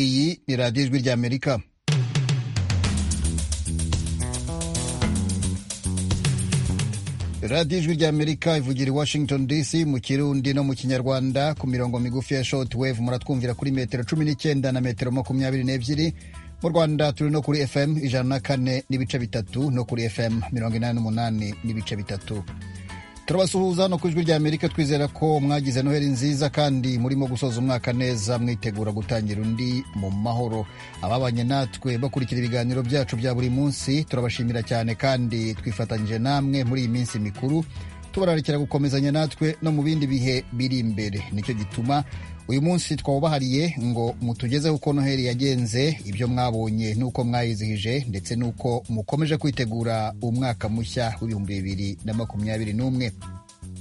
iyi ni radiyo ijwi ry'amerika radiyo ijwi ry'amerika ivugira i washington dc mu kirundi no mu kinyarwanda ku mirongo migufi ya short wave muratwumvira kuri metero cumi n'icyenda na metero makumyabiri n'ebyiri mu rwanda turi no kuri fm ijana na kane n'ibice bitatu no kuri fm mirongo inani n'umunani n'ibice bitatu turabasuhuza hano ku ijwi ry'amerika twizera ko mwagize noheli nziza kandi murimo gusoza umwaka neza mwitegura gutangira undi mu mahoro ababanye natwe bakurikira ibiganiro byacu bya buri munsi turabashimira cyane kandi twifatanyije namwe muri iyi minsi mikuru tubararikira gukomezanya natwe no mu bindi bihe biri imbere nicyo gituma uyu munsi twawubahariye ngo mutugezeho uko noheli yagenze ibyo mwabonye n'uko mwayizihije ndetse n'uko mukomeje kwitegura umwaka mushya w'ibihumbi bibiri na makumyabiri n'umwe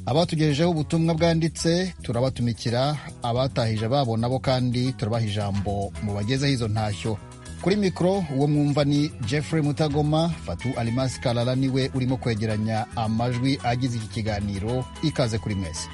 abatugejejeho ubutumwa bwanditse turabatumikira abatahije babo nabo kandi turabaha ijambo mubagezeho izo ntashyo kuri mikoro uwo mwumva ni jeffrey mutagoma fatu alimasi karara niwe urimo kwegeranya amajwi agize iki kiganiro ikaze kuri mwese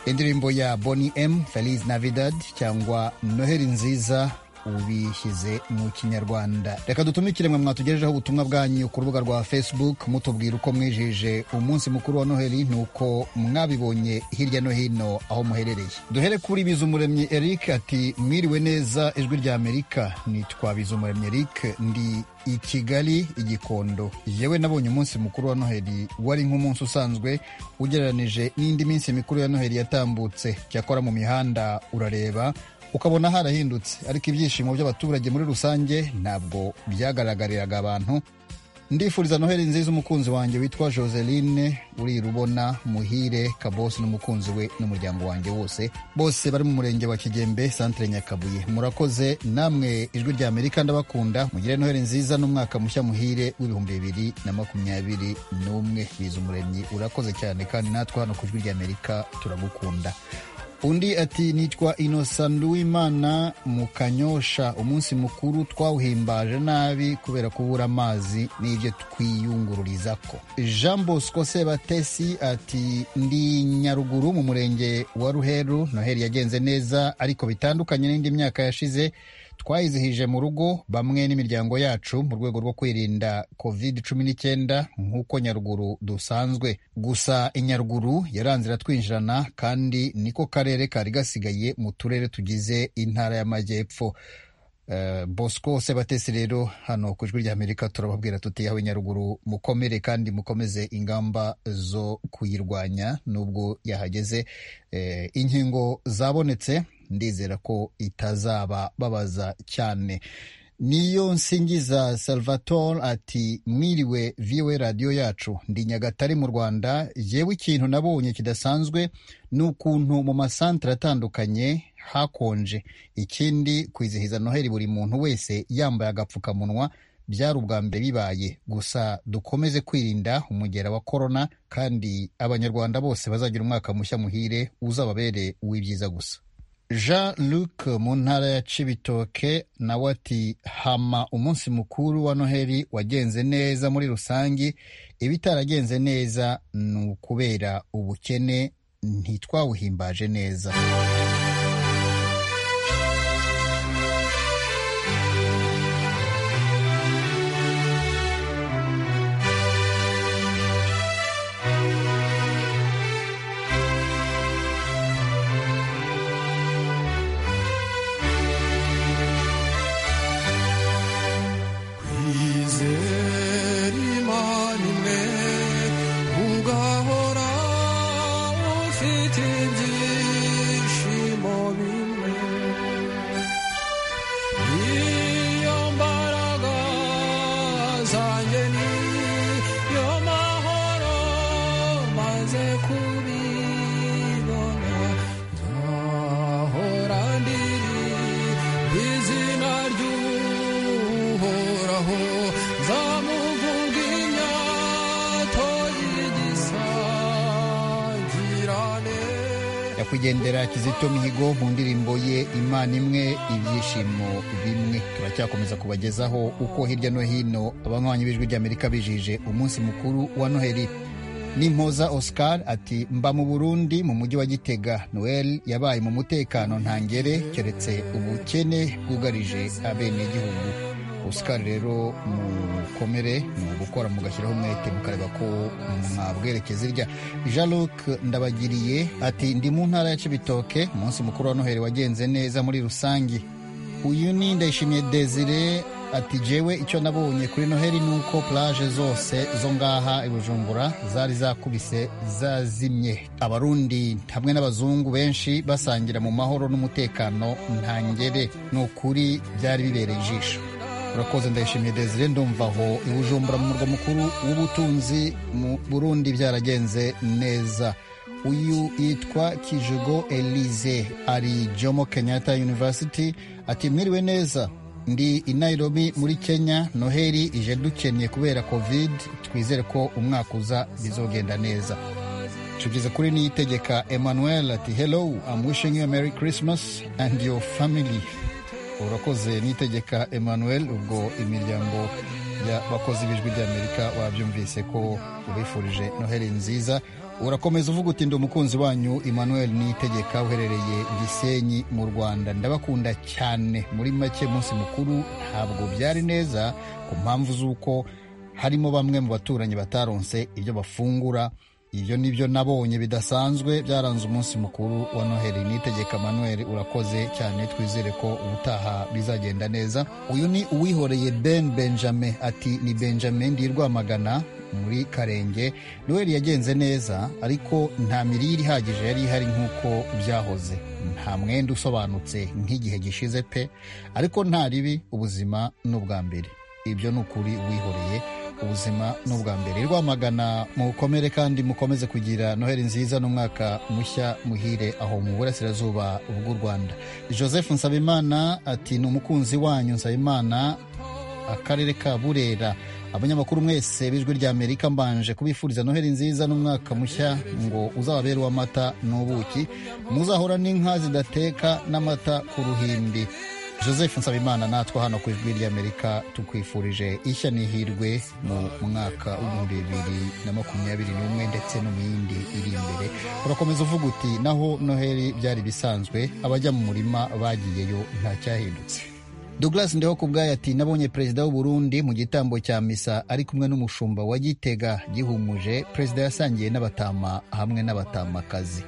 indirimbo ya boni m feliz navidad cyangwa noheli nziza ubishyize mu kinyarwanda reka dutumikire mwe mwatugejejeho ubutumwa bwanyu ku rubuga rwa facebook mutubwira uko mwijije umunsi mukuru wa noheli nuko mwabibonye hirya no hino aho muherereye duhere kuri bizumuremyi eric ati mwiriwe neza ijwi rya amerika nitwa bizumuremyi eric ndi i kigali igikondo yewe nabonye umunsi mukuru wa noheli wari nk'umunsi usanzwe ugereranije n'indi minsi mikuru ya noheli yatambutse cyakora mu mihanda urareba ukabona harahindutse ariko ibyishimo by'abaturage muri rusange ntabwo byagaragariraga abantu ndifuriza noheli nziza umukunzi wanjye witwa joseline urirubona muhire kabosi n'umukunzi we n'umuryango wanjye wose bose bari mu murenge wa kigembe santire nyakabuye murakoze namwe ijwi rya amerika ndabakunda mugire noheli nziza n'umwaka mushya muhire w'ibihumbi bibiri na makumyabiri n'umwe biza umuremyi urakoze cyane kandi natwe hano ku ijwi rya amerika turagukunda undi ati nitwa inosa nduwimana mu kanyosha umunsi mukuru twawuhimbaje nabi kubera kubura amazi n'ibyo twiyungururiza ko jean bosco sebatesi ati ndi nyaruguru mu murenge wa ruheru noheli yagenze neza ariko bitandukanye n'indi myaka yashize twayizihije mu rugo bamwe n'imiryango yacu mu rwego rwo kwirinda covid cumi n'icyenda nk'uko nyaruguru dusanzwe gusa inyaruguru yaranzira twinjirana kandi niko karere kari gasigaye mu turere tugize intara y'amajyepfo Uh, bosco sebatesi rero hano ku ijwi ry'amerika turababwira tuti yawe nyaruguru mukomere kandi mukomeze ingamba zo kuyirwanya nubwo yahageze uh, inkingo zabonetse ndizera ko itazaba babaza cyane niyo nsingiza salvatore ati mwiriwe viwe radiyo yacu ndi nyagatare mu rwanda yewe ikintu nabonye kidasanzwe ni ukuntu mu masantere atandukanye hakonje ikindi kwizihiza noheli buri muntu wese yambaye agapfukamunwa byari ubwa mbere bibaye gusa dukomeze kwirinda umugera wa korona kandi abanyarwanda bose bazagira umwaka mushya muhire uzababere uw'ibyiza gusa jean luc mu ntara ya cibitoke nawe ati hama umunsi mukuru wa noheli wagenze neza muri rusange ibitaragenze neza ni ukubera ubukene ntitwawuhimbaje neza Izer iman ne nyakwigendera kizito mihigo mu ndirimbo ye imana imwe ibyishimo bimwe turacyakomeza kubagezaho uko hirya no hino abanywanyi b'ijwi ry'amerika bijije umunsi mukuru wa noheli nimpoza oscar ati mba mu burundi mu mujyi wa gitega noel yabaye mu mutekano ntangere keretse ubukene bwugarije abenegihugu oscar rero mukomere ni ugukora mugashyiraho umwete mukareba ko mwabwerekeza irya jean luc ndabagiriye ati ndi mu ntara ya cibitoke umunsi mukuru wa noheli wagenze neza muri rusange uyu ni ndayishimiye desire ati jewe icyo nabonye kuri noheli ni uko plage zose zo ngaha i bujumbura zari zakubise zazimye abarundi hamwe n'abazungu benshi basangira mu mahoro n'umutekano ntangere ni ukuri byari bibereye ijisho urakoze ndayishimiye desire ndumva aho i bujumbura mu murwa mukuru w'ubutunzi mu burundi byaragenze neza uyu yitwa kijugo elize ari jomo kenyatta university ati mwiriwe neza ndi i nairobi muri kenya noheli ije dukennye kubera covid twizere ko umwaka uza bizogenda neza tugeze kuri niyitegeka emmanuel ati hello i'm wishing you a merry christmas and your family urakoze niyitegeka emmanuel ubwo imiryango y'abakozi b'ijwi ry'amerika wabyumvise ko ubifurije noheli nziza urakomeza uvuga uti ndi umukunzi wanyu emmanuel niyitegeka uherereye gisenyi mu rwanda ndabakunda cyane muri make munsi mukuru ntabwo byari neza ku mpamvu z'uko harimo bamwe mu baturanyi bataronse ibyo bafungura ibyo ni byo nabonye bidasanzwe byaranze umunsi mukuru wa noheli nitegeka manuel urakoze cyane twizere ko ubutaha bizagenda neza uyu ni uwihoreye ben benjamin ati ni benjamin ndi rwamagana muri karenge noheli yagenze neza ariko nta mirire ihagije yari ihari nk'uko byahoze nta mwenda usobanutse nk'igihe gishize pe ariko nta ribi ubuzima ni ubwa mbere ibyo ni ukuri wihoreye ubuzima ni ubwa mbere rwamagana mukomere kandi mukomeze kugira noheli nziza n'umwaka mushya muhire aho mu burasirazuba bw'u rwanda joseph nsabimana ati ni umukunzi wanyu nsabimana akarere ka burera abanyamakuru mwese b'ijwi rya amerika mbanje kubifuriza noheli nziza n'umwaka mushya ngo uzababere uw'amata n'ubuki muzahora n'inka zidateka n'amata ku ruhimbi joseph nsabimana natwe hano ku ijwi ry'amerika tukwifurije ishya n'ihirwe mu mwaka w'ibihumbi bibiri na makumyabiri n'umwe ndetse no mu yindi iri imbere urakomeza uvuga uti naho noheli byari bisanzwe abajya mu murima bagiyeyo ntacyahindutse Douglas Ndeho kubwayo ati nabonye perezida w'Uburundi mu gitambo cya misa ari kumwe n'umushumba wa Gitega gihumuje perezida yasangiye n'abatama hamwe n'abatamakazi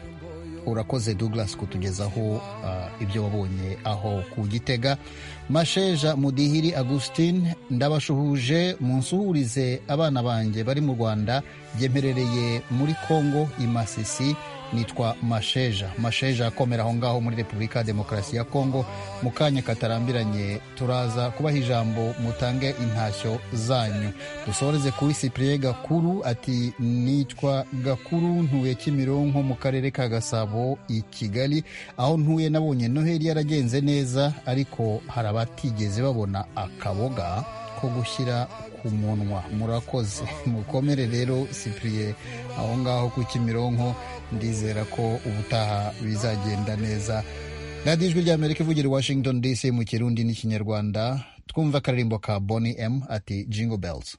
urakoze Douglas kutugezaho uh, ibyo wabonye aho ku Gitega Masheja Mudihiri Augustine ndabashuhuje munsuhurize abana banjye bari mu Rwanda byemperereye muri Kongo i Masisi nitwa masheja masheja akomera aho ngaho muri repubulika ya demokarasi ya kongo mu kanya katarambiranye turaza kubaha ijambo mutange intashyo zanyu dusoreze kuri sipriye gakuru ati nitwa gakuru ntuye kimironko mu karere ka gasabo i kigali aho ntuye nabonye noheli yaragenze neza ariko hari abatigeze babona akaboga ko gushyira ku munwa murakoze mukomere rero sipriye aho ngaho ku kimironko ndizera ko ubutaha bizagenda neza radiyo ijwi ry'amerika ivugira i washington dc mu kirundi n'ikinyarwanda twumva akaririmbo ka boni m ati jingo bells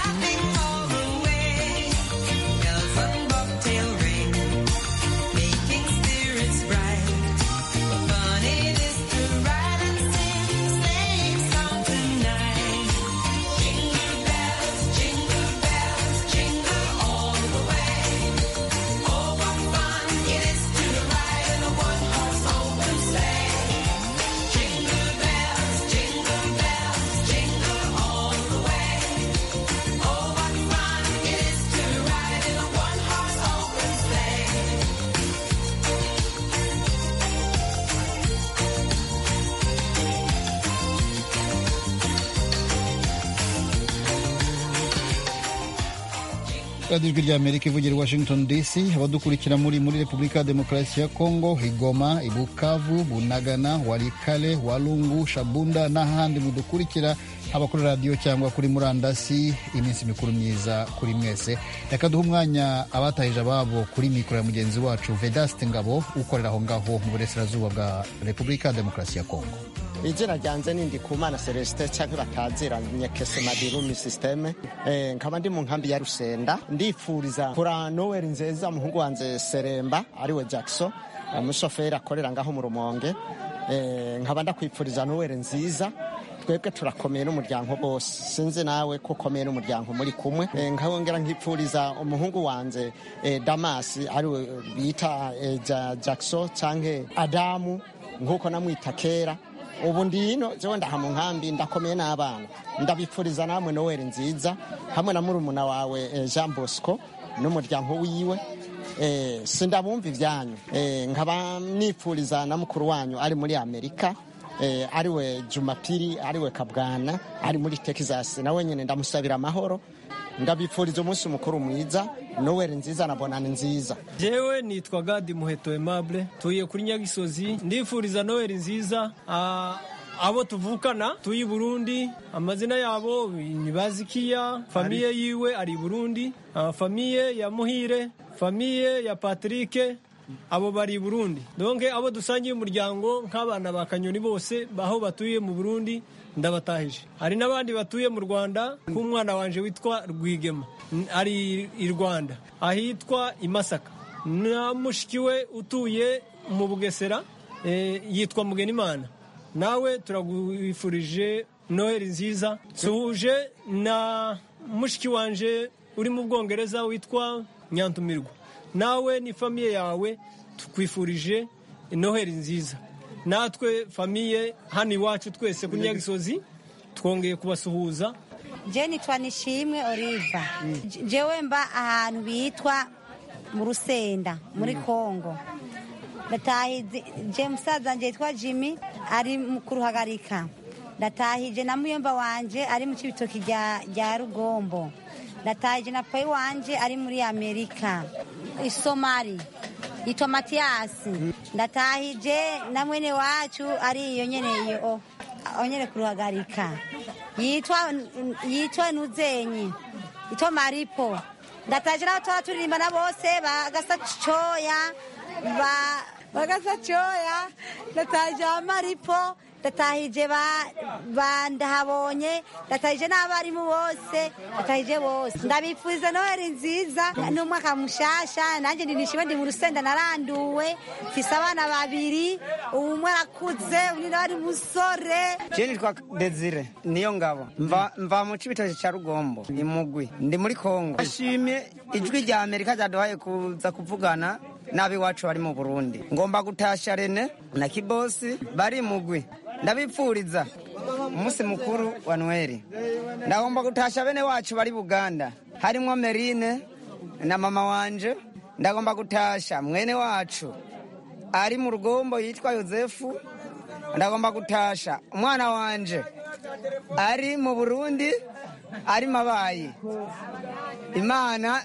Nothing far away. Bells radiyo ijwi ry'amerika ivugira i washington dc abadukurikira muri muri repubulika ya demokarasi ya kongo igoma ibukavu bunagana warikale walungu shabunda n'ahandi mudukurikira haba kuri radiyo cyangwa kuri murandasi iminsi mikuru myiza kuri mwese reka duhe umwanya abatahije ababo kuri mikoro ya mugenzi wacu vedaste ngabo ukorera aho ngaho mu burasirazuba bwa repubulika ya demokarasi ya kongo izina ryanjye ni ndikumana celestin cyangwa batazira nyakese madirumi sisiteme nkaba ndi mu nkambi ya rusenda ndifuriza kura noweli nziza umuhungu wanjye seremba ariwe jackson umushoferi akorera ngaho mu rumonge nkaba ndakwifuriza noweli nziza twebwe turakomeye n'umuryango bose sinzi nawe ko ukomeye n'umuryango muri kumwe nkabongera nkipfuriza umuhungu wanjye damasi ariwe bita jackson cyangwa adamu nk'uko namwita kera ubu ndino jewe ndaha mu nkambi ndakomeye n'abana ndabipfuriza namwe noweli nziza hamwe na murumuna wawe jean bosco n'umuryango wiwe sindabumva ibyanyu nkaba nipfuriza na mukuru wanyu ari muri amerika ariwe jumapiri ariwe kabwana ari muri texas nawe nyine ndamusabira amahoro ndabipfuriza umunsi mukuru mwiza noweli nziza na bonani nziza jewe nitwa gadi muheto emable tuye kuri nyagisozi ndifuriza noweli nziza abo tuvukana tuyi burundi amazina yabo nibazikiya famiye yiwe ari burundi famiye ya muhire famiye ya patrike abo bari burundi donke abo dusangiye umuryango nk'abana ba kanyoni bose aho batuye mu burundi ndabatahije hari n'abandi batuye mu rwanda nk'umwana wanje witwa rwigema ari i rwanda ahitwa i masaka na mushiki we utuye mu bugesera yitwa mugenimana nawe turagwifurije noheli nziza suhuje na mushiki wanje uri mu bwongereza witwa nyantumirwa nawe ni famiye yawe tukwifurije noheli nziza natwe famiye hano iwacu twese ku nyagisozi twongeye kubasuhuza je nitwa nishimwe oliva jewe mba ahantu bitwa mu rusenda muri kongo ndatahije je musaza wanje yitwa jimmy ari ku ruhagarika ndatahije na muyomba wanje ari mu cibitoki rya rugombo ndatahije na payi wanje ari muri amerika isomari yitwa matiyasi ndatahije na mwene wacu ari iyo nyene iyo aho nyene kuruhagarika yitwa yitwa nuzenyi yitwa maripo ndatahije n'abo twaba turirimba na bose bagasa coya bagasa coya ndatahije abamaripo ndatahije ba ndahabonye ndatahije n'abarimu bose ndatahije bose ndabipfuza noheli nziza n'umwaka mushasha nanjye ndinishima ndi mu rusenda naranduwe mfise abana babiri umwe arakuze undi nawe ari umusore je nitwa desire niyo ngabo mva mva mu cibitoke ca rugombo imugwi ndi muri kongo ashimye ijwi rya amerika ryaduhaye kuza kuvugana n'abiwacu bari mu burundi ngomba gutasha rene na kibosi bari mugwi ndabipfuriza umunsi mukuru wa noheli ndagomba gutasha bene wacu bari buganda harimo merine na mama wanje ndagomba gutasha mwene wacu ari mu rugombo yitwa yosefu ndagomba gutasha umwana wanje ari mu burundi ari mabayi imana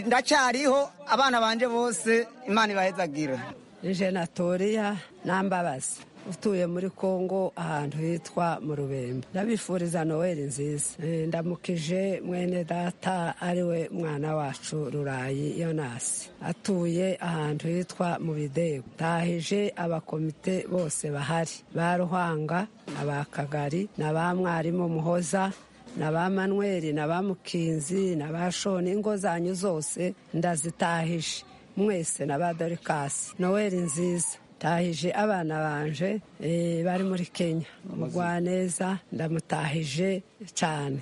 ndacyariho abana banje bose imana ibahezagire jenatoria nambabazi utuye muri kongo ahantu hitwa mu rubembo ndabifuriza noweli nziza ndamukije mwene data ariwe mwana wacu rurayi yonasi atuye ahantu hitwa mu bidego tahije abakomite bose bahari ba ruhanga na ba kagari na ba mwarimu muhoza na ba manweri na ba mukinzi na ba shoni ingo zanyu zose ndazitahije mwese na ba dorikasi noweli nziza tahije abana banje bari muri kenya mugwaneza ndamutahije cyane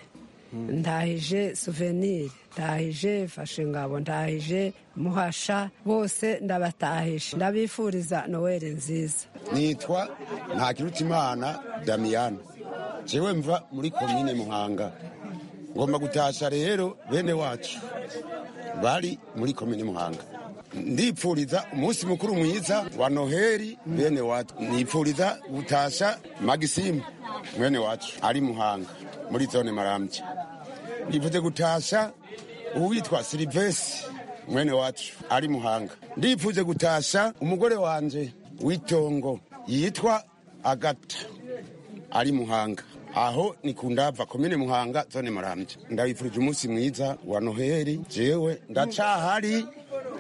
ndahije suvenire ndahije fashe ndahije muhasha bose ndabatahisha ndabifuriza noweli nziza nitwa ntakirutimana damiyana jewe mva muri komine muhanga ngomba gutasha rero bene wacu bari muri komine muhanga ndipfuriza umunsi mukuru mwiza wa noheli bene wacu nipfuriza gutasha magisimu mwene wacu ari muhanga muri zone marambye nifuze gutasha uwitwa silivesi mwene wacu ari muhanga ndipfuje gutasha umugore wanje w'itongo yitwa agata ari muhanga aho ni ku ndava komine muhanga zone marambya ndabifurije umunsi mwiza wa noheli jewe ndacahari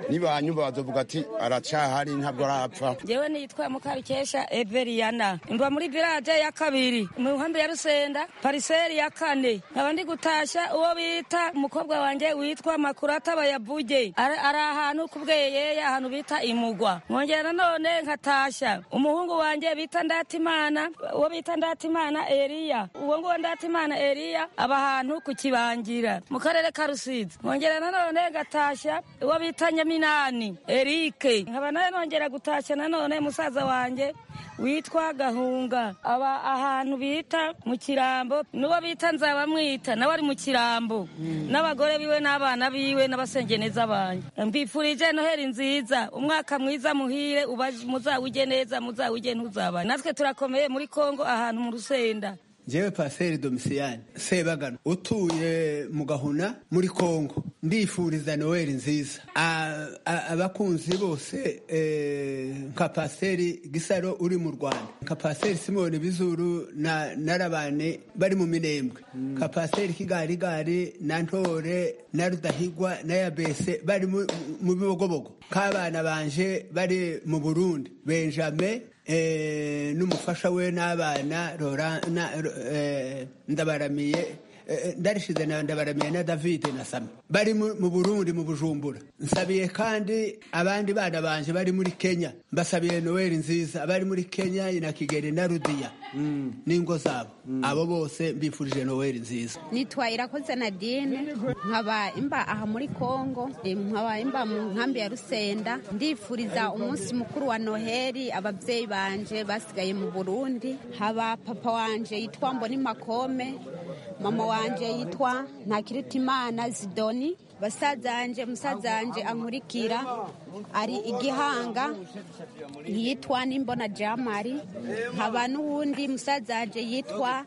nibanyumva bazovuga ati aracahari ntabwo arapfa ngewe nitwa mukarukesha everiyana mba muri village ya kabiri mu nkambi ya rusenda pariseri ya kane nkaba ndi gutashya uwo bita umukobwa wanjye witwa makurata bayabuge ari ari ahantu ku bweyeya ahantu bita imugwa nkongera nanone nkatashya umuhungu wanjye bita ndatimana uwo bita ndatimana eriya uwo nguwo ndatimana eriya aba ahantu ku kibangira mu karere ka rusizi nkongera nanone ngatashya uwo bita nyaminani erike nkaba nawe nongera gutashya nanone musaza wanjye witwa gahunga aba ahantu bita mu kirambo n'uwo bita nzabamwita nawe ari mu kirambo n'abagore biwe n'abana biwe n'abasengeneza banjye mbifurije noheli nziza umwaka mwiza muhire muzawujye neza muzawujye ntuzaba natwe turakomeye muri kongo ahantu mu rusenda ngewe paseri domisiyani sebagana utuye mu gahuna muri kongo ndifuriza noel nziza A- a- abakunzi bose eh, nka paseri gisaro uri mu rwanda nka paseri simoni bizuru na narabane bari mu minembwe nka paseri kigarigari na ntore na rudahigwa na yabese bari mu mu bibogobogo k'abana banje bari mu burundi benjamin eh, n'umufasha we n'abana Laurent- na- eh, ndabaramiye eh, ndarishize na ndabaramiye na david na sami bari mu mu burundi mu bujumbura nsabiye kandi abandi bana banje bari muri kenya mbasabiye noel nziza abari muri kenya na kigeli na rudiya n'ingo zabo abo bose mbifurije noel nziza nitwa irakoze nadine nkaba imba aha muri kongo eh, nkaba imba mu nkambi ya rusenda ndifuriza umunsi mukuru wa noheli ababyeyi banje basigaye mu burundi haba papa wanje yitwa mboni makome mama wanje yitwa ntakiritimana zidoni basaza wanje musaza wanje ankurikira ari igihanga yitwa nimbona jamari nkaba n'uwundi musaza wanje yitwa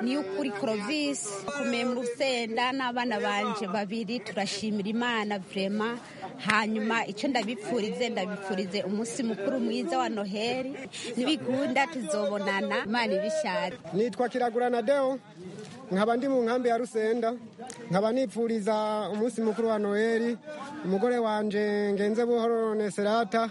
niyukuri crovisi kumeye mu rusenda n'abana banje babiri turashimira imana vrema hanyuma icyo ndabipfurize ndabipfurize umunsi mukuru mwiza wa noheli nibikunda tuzobonana imana ibishyari nitwa kiragurana deo nkaba ndi mu nkambi ya rusenda nkaba nipfuriza umunsi mukuru wa noheli umugore wanje ngenze buhoro neserata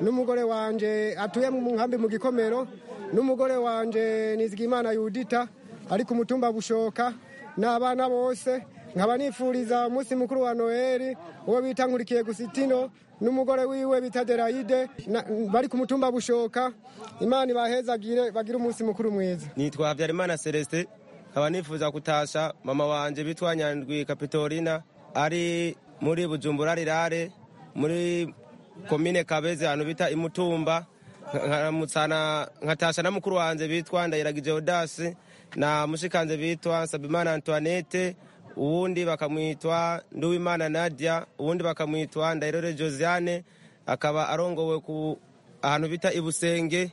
n'umugore wanje atuye mu nkambi mu gikomero n'umugore wanje nizigimana yudita ari ku mutumba bushoka n'abana bose nkaba nipfuriza umunsi mukuru wa noheli uwo bita nkurikiye gusitino n'umugore wiwe bita derayide na- bari ku mutumba bushoka imana ibahezagire bagire umunsi mukuru mwiza nitwa habyarimana celestin nkaba nifuza kutasha mama wanjye bitwa nyandwi kapitorina ari muri bujumbura rirare muri komine kabezi ahantu bita imutumba nkaramutsana nkatasha na mukuru wanjye bitwa ndayiragije odasi na mushikanze bitwa nsabimana antoinette uwundi bakamwitwa nduwimana nadia uwundi bakamwitwa ndayirore josiane akaba arongowe ku ahantu bita ibusenge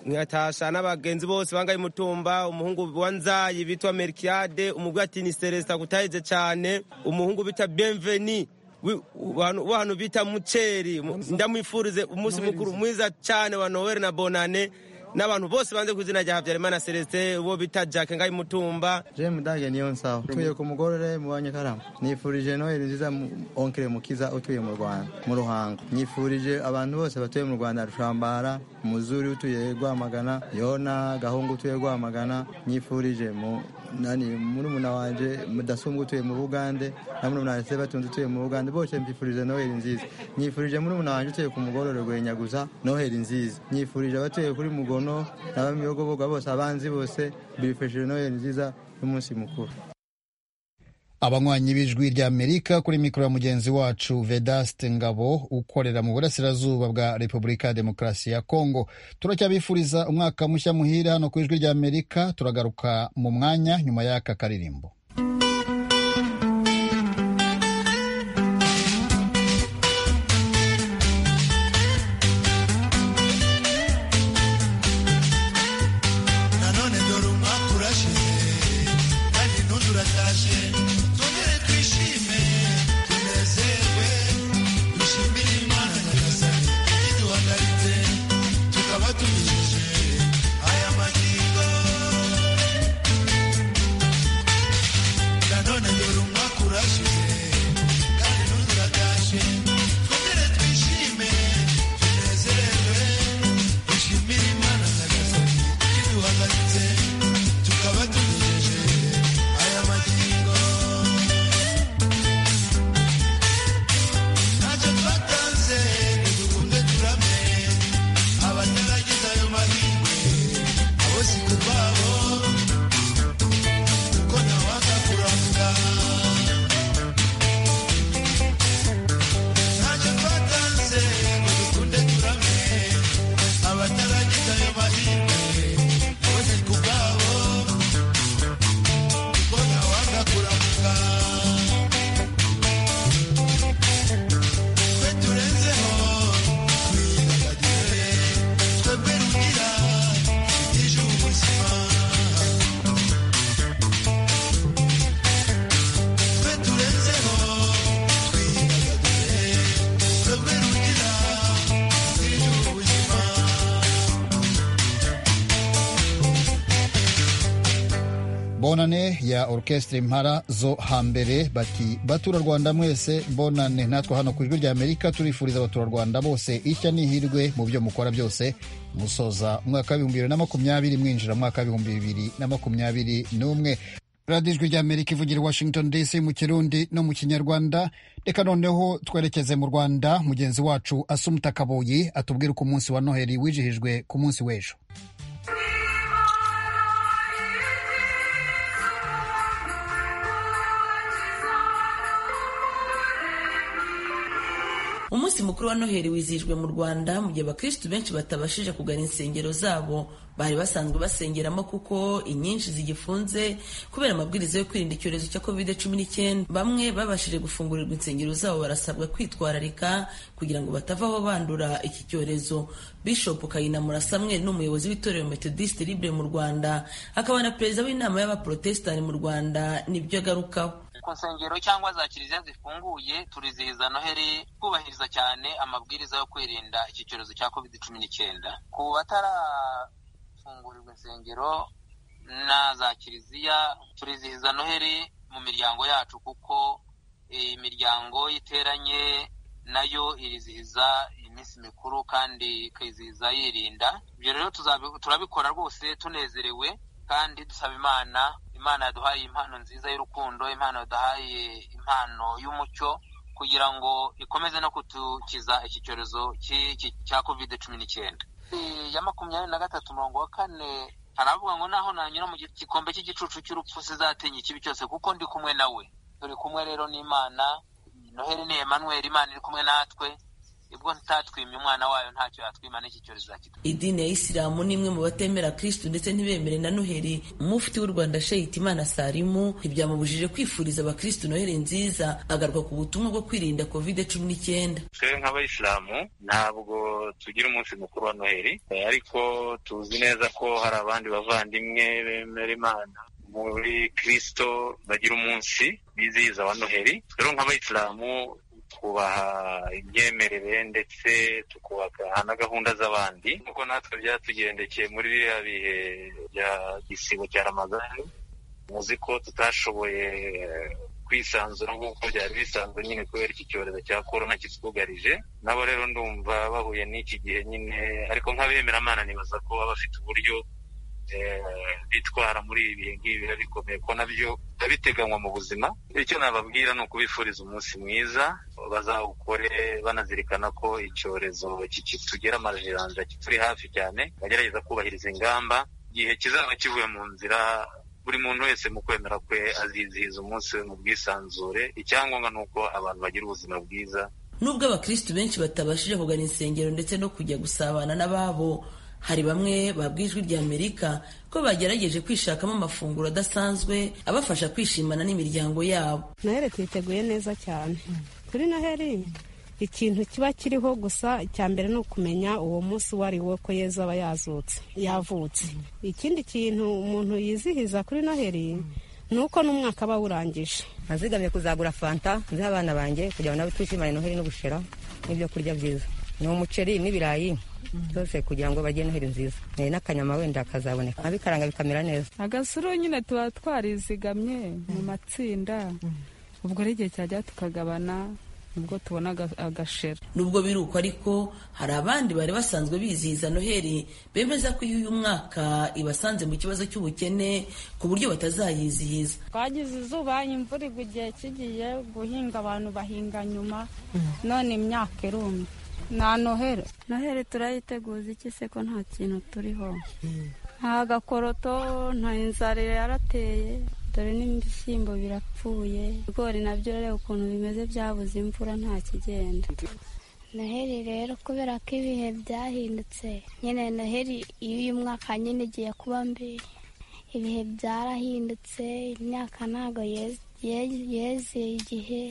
nkatasha n'abagenzi bose bangaye umutumba umuhungu wa nzayi bitwa merikiyade umugwi ati ni celestin kutahize cyane umuhungu bita benveni wi- w'ahantu- w'ahantu bita muceri Mu- ndamwifurize umunsi mukuru mwiza cyane wa noel na bonane n'abantu bose banze ku izina rya habyarimana celestin uwo bita jack ngaye umutumba je mudage niyo nsawa utuye ku mugorore mu banyakarama nifurije noheli nziza mu- onkele mukiza utuye mu rwanda mu ruhango nifurije abantu bose batuye mu rwanda rushambara muzuri utuye rwamagana yona gahungu utuye rwamagana nyifurije mu nani murumuna wanje mudasumbwa utuye mu bugande na murumuna wanjye batunze utuye mu bugande bose mbifurije noheli nziza nyifurije murumuna wanjye utuye ku mugorore rwenyaguza noheli nziza nyifurije abatuye kuri mugono n'abamiyogoboga bose abanzi bose mbifurije noheli nziza n'umunsi mukuru abanywanyi b'ijwi rya amerika kuri mikoro ya mugenzi wacu vedaste ngabo ukorera mu burasirazuba bwa repubulika ya demokarasi ya kongo turacyabifuriza umwaka mushya muhira hano ku ijwi rya amerika turagaruka mu mwanya nyuma y'aka karirimbo nanone dore umwaka urashize kandi n'undi uratashe twongere twishime bonane ya orchestre impara zo hambere bati baturarwanda mwese bonane natwe hano ku ijwi rya amerika turifuriza abaturarwanda bose icya n'ihirwe mu byo mukora byose musoza umwaka w'ibihumbi bibiri na makumyabiri mwinjira mu mwaka w'ibihumbi bibiri na makumyabiri n'umwe radiyo ijwi rya amerika ivugira i washington dc mu kirundi no mu kinyarwanda reka noneho twerekeze mu rwanda mugenzi wacu asumuta kaboyi atubwire uko umunsi wa noheli wijihijwe ku munsi w'ejo umunsi mukuru wa noheli wizihijwe mu rwanda mu gihe abakirisitu benshi batabashije kugana insengero zabo bari basanzwe basengeramo kuko inyinshi zigifunze kubera amabwiriza yo kwirinda icyorezo cya covid cumi n'icyenda bamwe babashije gufungurirwa insengero zabo barasabwa kwitwararika kugira ngo batava aho bandura iki cyorezo bishop kayinamura samweli ni umuyobozi w'itorero methodiste libre mu rwanda akaba na perezida w'inama y'abaporotesitanti mu rwanda nibyo agarukaho ku nsengero cyangwa za kiliziya zifunguye turizihiza noheli twubahiriza cyane amabwiriza yo kwirinda iki cyorezo cya covid cumi n'icyenda ku batarafungurirwa insengero na za kiliziya turizihiza noheli mu miryango yacu kuko imiryango iteranye nayo irizihiza iminsi mikuru kandi ikizihiza yirinda ibyo rero turabikora rwose tunezerewe kandi dusaba imana imana yaduhaye impano nziza y'urukundo impano yaduhaye impano y'umucyo kugira ngo ikomeze no kudukiza iki cyorezo cya covid cumi n'icyenda ya makumyabiri na gatatu mirongo wa kane haravuga ngo naho nanyura mu gikombe cy'igicucu cy'urupfu sizatinya ikibi cyose kuko ndi kumwe nawe turi kumwe rero n'imana noheli ni Emmanuel imana iri kumwe natwe ubwo ntatwimye umwana wayo ntacyo yatwima n'iki cyorezo zakitwa idini ya isilamu ni imwe mu batemera kristu ndetse ntibemere na noheli umufuti w'u rwanda sheyiti imana salimu ntibyamubujije kwifuriza abakristu noheli nziza agaruka ku butumwa bwo kwirinda covid cumi n'icyenda twebwe nk'abayisilamu ntabwo tugira umunsi mukuru wa noheli ariko tuzi neza ko hari abandi bavandimwe bemera imana muri kristo bagira umunsi bizihiza wa noheli rero nk'abayisilamu twubaha imyemerere ndetse tukubaka na gahunda z'abandi nk'uko natwe byatugendekeye muri biriya bihe bya gisibo cya ramazani muzi ko tutashoboye kwisanzura nk'uko byari bisanzwe nyine kubera iki cyorezo cya korona kitwugarije nabo rero ndumva bahuye n'iki gihe nyine ariko nk'abemeramana nibaza ko baba bafite uburyo bitwara muri ibi bihe nk'ibi biba bikomeye ko nabyo biba biteganywa mu buzima icyo nababwira ni ukubifuriza umunsi mwiza bazawukore banazirikana ko icyorezo kitugera amajanja kituri hafi cyane bagerageza kubahiriza ingamba igihe kizaba kivuye mu nzira buri muntu wese mu kwemera kwe azizihiza umunsi we mu bwisanzure icyangombwa ni uko abantu bagira ubuzima bwiza nubwo abakirisitu benshi batabashije kugana insengero ndetse no kujya gusabana n'ababo hari bamwe babwijwi rya amerika ko bagerageje kwishakamo amafunguro adasanzwe abafasha kwishimana n'imiryango yabo noheli tuyiteguye neza cyane kuri noheli ikintu kiba kiriho gusa icya mbere ni ukumenya uwo munsi uwo ari wo ko yezu aba yazutse yavutse ikindi kintu umuntu yizihiza kuri noheli ni uko n'umwaka aba awurangije nazigamye kuzagura fanta nziha abana banjye kugira ngo nabo twishimane noheli n'ubushera n'ibyo kurya byiza ni umuceri n'ibirayi byose kugira ngo bajye noheli nziza n'akanyama wenda kazaboneka abikaranga bikamera neza agasuru nyine tuba twarizigamye mu matsinda ubwo ari igihe cyajya tukagabana ubwo tubona agashera nubwo biri uko ariko hari abandi bari basanzwe bizihiza noheli bemeza ko iyo uyu mwaka ibasanze mu kibazo cy'ubukene ku buryo batazayizihiza twagize izuba imvura igwa igihe kigiye guhinga abantu bahinga nyuma none imyaka irumye na noheli noheli turayiteguza iki se ko nta kintu turiho nta gakoroto nta inzara yarateye dore n'ibishyimbo birapfuye ibigori nabyo rero ukuntu bimeze byabuze imvura nta kigenda noheli rero kubera ko ibihe byahindutse nyine noheli iyo uyu mwaka nyine igiye kuba mbi ibihe byarahindutse imyaka ntabwo yeze igihe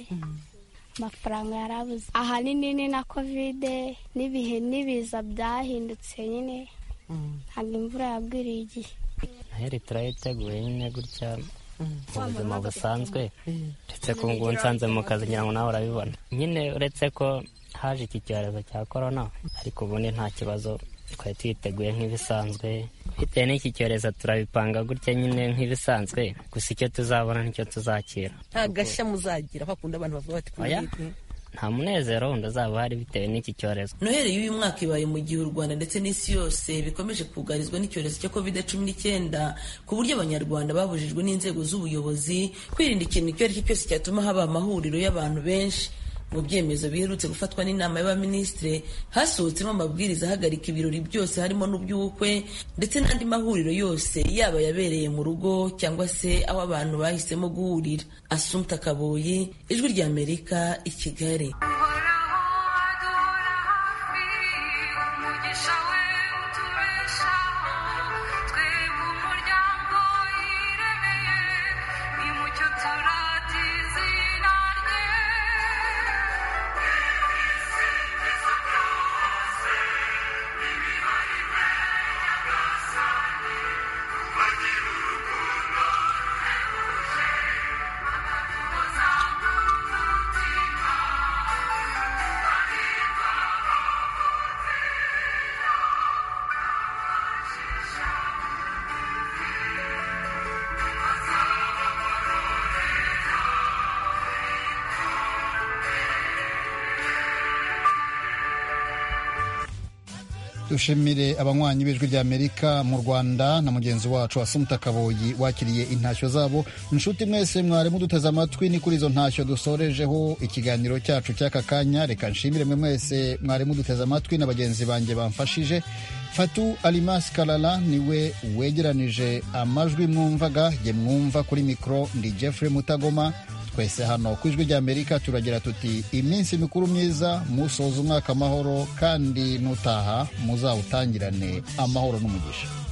amafaranga yarabuze ahanini ni na kovide n'ibihe n'ibiza byahindutse nyine ntabwo imvura yagwiriye igihe noheli turayiteguye nyine gutya mu buzima busanzwe ndetse ku ngubu nsanze mu kazi ngira ngo nawe urabibona nyine uretse ko haje iki cyorezo cya korona ariko ubundi nta kibazo twari twiteguye nk'ibisanzwe bitewe n'iki cyorezo turabipanga gutya nyine nk'ibisanzwe gusa icyo tuzabona nicyo tuzakira nta gashya muzagira bakunda abantu bavuga bati Oya. nta munezero wundi uzaba uhari bitewe n'iki cyorezo noheli y'uyu mwaka ibaye mu gihe u rwanda ndetse n'isi yose bikomeje kugarizwa n'icyorezo cya covid cumi n'icyenda ku buryo abanyarwanda babujijwe n'inzego z'ubuyobozi kwirinda ikintu icyo ari cyo cyose cyatuma haba amahuriro y'abantu benshi mu byemezo biherutse gufatwa n'inama y'abaminisitiri hasohotsemo amabwiriza ahagarika ibirori byose harimo n'uby'ubukwe ndetse n'andi mahuriro yose yaba yabereye mu rugo cyangwa se aho abantu bahisemo guhurira asumta kaboyi ijwi ry'amerika i kigali dushimire abanywanyi b'ijwi ry'amerika mu rwanda na mugenzi wacu asumta kaboyi wakiriye intashyo zabo inshuti mwese mwari muduteze amatwi ni kuri izo ntashyo dusorejeho ikiganiro cyacu cy'aka kanya reka nshimire mwe mwese mwari muduteze amatwi na bagenzi banjye bamfashije fatu alimas karara niwe wegeranije amajwi mwumvaga jye mwumva kuri mikoro ndi jeffrey mutagoma twese hano ku ijwi ry'amerika turagira tuti iminsi mikuru myiza musoza umwaka amahoro kandi nutaha muzawutangirane amahoro n'umugisha